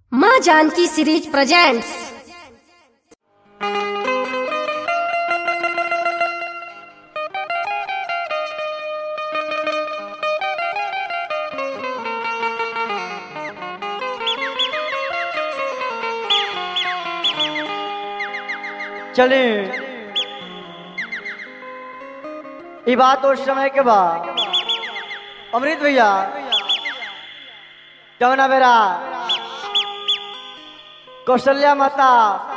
माँ Janaki series presents चले ई बात उस समय के बाद अमृत भैया जमुना बेरा कौशल्या माता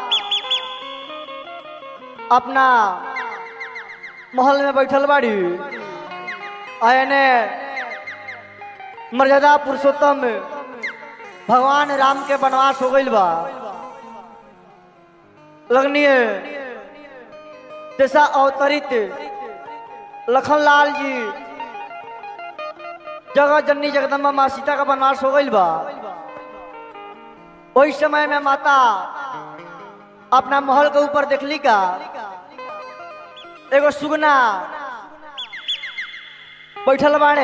अपना महल में बैठल बाड़ी आयने मर्यादा पुरुषोत्तम भगवान राम के वनवास हो गइल बा लगनीय जैसा अवतरित लखनलाल जी जगह जननी जगदम्बा माँ सीता का वनवास हो गइल बा ओहि समय में माता अपना महल के ऊपर देखली का एगो सुगना बैठल बाड़े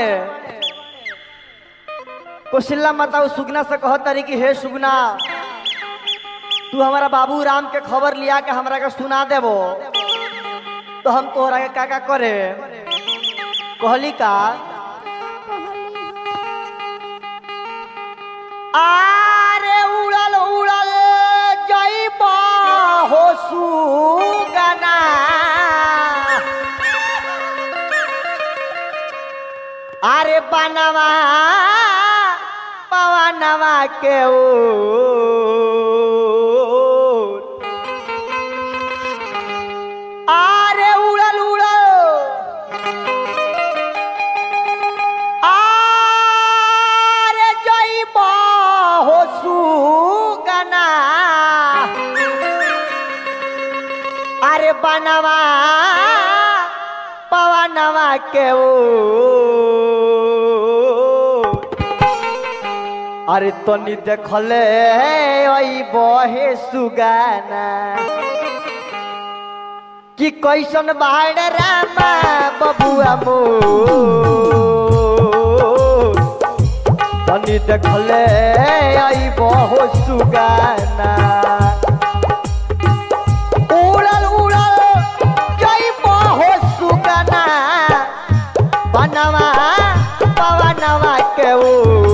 कौशल्या माता उस सुगना से कहत तारी कि हे सुगना तू हमारा बाबू राम के खबर लिया के हमरा के सुना देबो तो हम तोहरा के का का करे कहली का आरे उड़ल उड़ल जइबा हो सुगना अरे बनवा पवनवा के ओ आरे उड़ल उड़ल आरे जइबा हो सुगना अरे बनवा पवनवा के ओ अरे तनी देखले ओई बहे सुगाना कि कैसन बाड़ रामा बबुआ मो तनी देखले आई बहो सुगाना उड़ल उड़ल जई बहो सुगाना बनवा पवनवा के ओ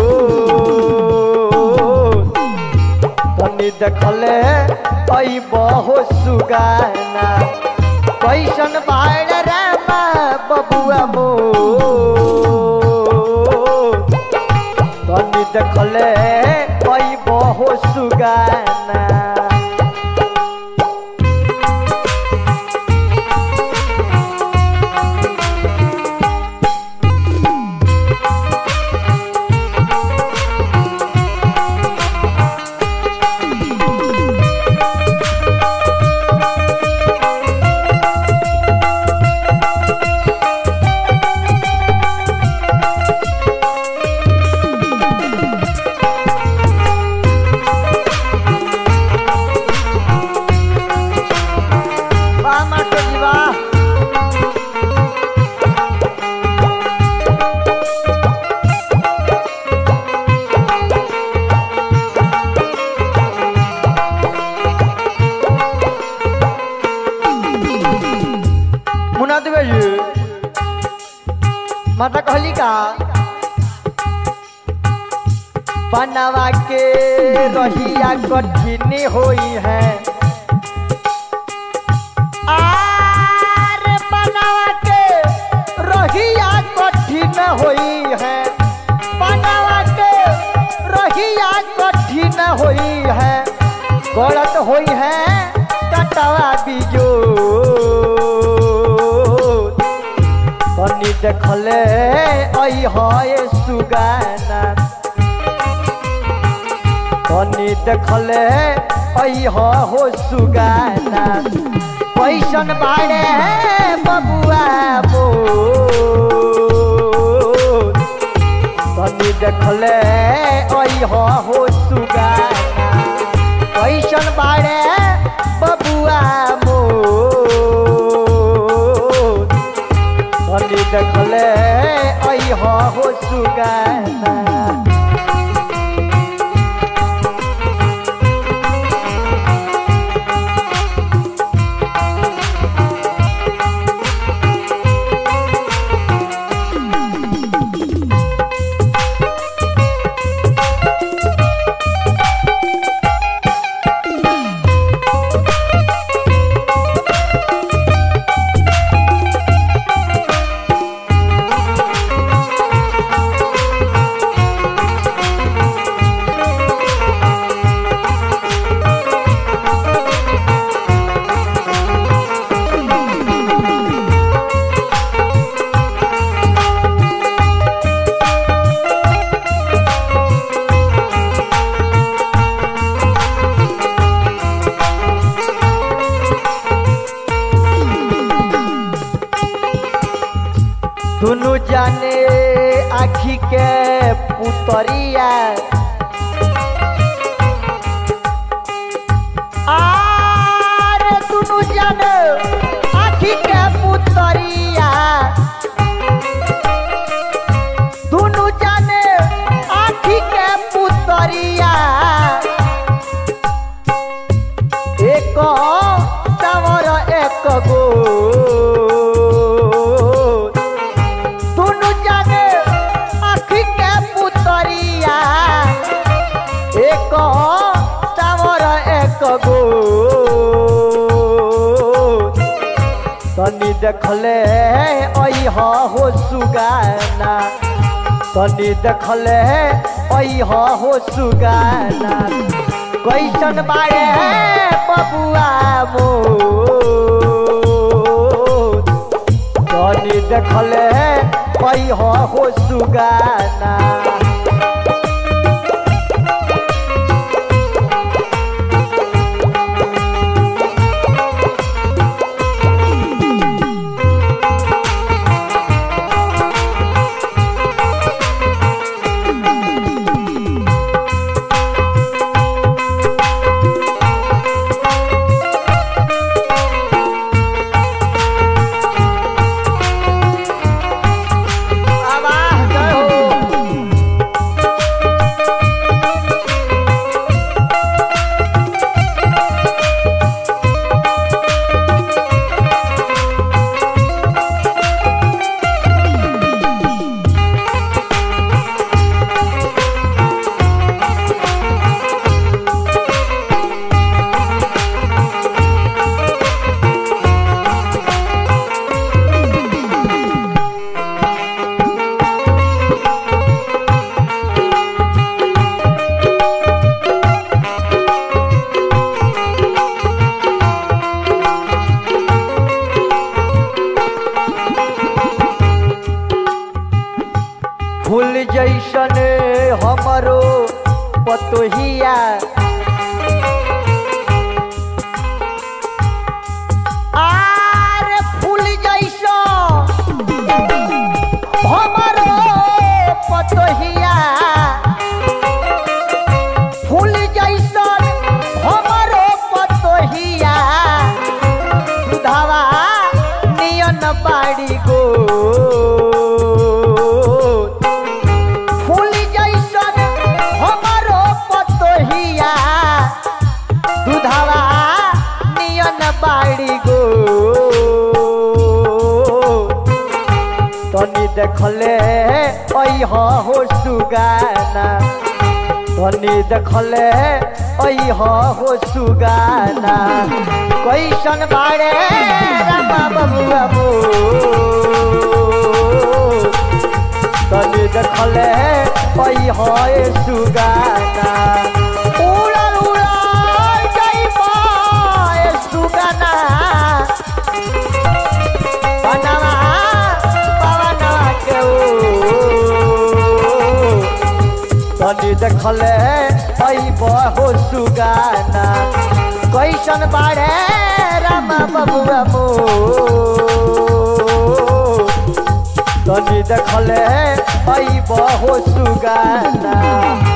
तनी देखले आई बहो सुगाना कैसन बाड़ रामा बबुआ मो तनी देखले आई बहो सुगाना वाह मास्टर जी वाह मुन्ना देवे जी माता कहली का बनवा के रहिया कठिन होई है आर बनवा के रहिया कठिन होई है बनवा के रहिया कठिन होई है गलत होई है कटवा बीजो तनी देखले आई है सुगाना तनी देखले आई हो सुगाना कैसन बाड़े बबुआ मो तनी देखले आई हो सुगाना कैसन बाड़े बबुआ मो तनी देखले आई हो सुगाना जाने आखी के पुतरिया आरे दुनु जाने आखी के पुतरिया दुनु जाने आखी के पुतरिया एक सावर एक गो दुनु जाने आखी के पुतरिया एक सावर एक गो तनी देखले अह हो सुगाना तनी देखले अह हो सुगाना कैसन बारे बबुआ मो तनी देखले अह हो सुगाना आवाज जय हो फूल जैसन हमरो पतोहिया आर फूल जैसन हमरो पतोहिया फूल जैसन हमरो पतोहिया सुधावा नियन बाड़ी गो फूल जैसन हमरो पतोहिया दुधावा नियन बाड़ी गो तनी देखले अह हो सुगाना तनी देखले अह हो सुगाना कैसन बाड़े रामा बबुआ मो तनी देखले अह ए सुगाना उड़ल उड़ल जइबा ए सुगाना बनवा पवनवा के ओ तनी देखले अइब हो सुगाना कैसन बाड़े रामा बबुआ मो तनी देखले अइब हो सुगाना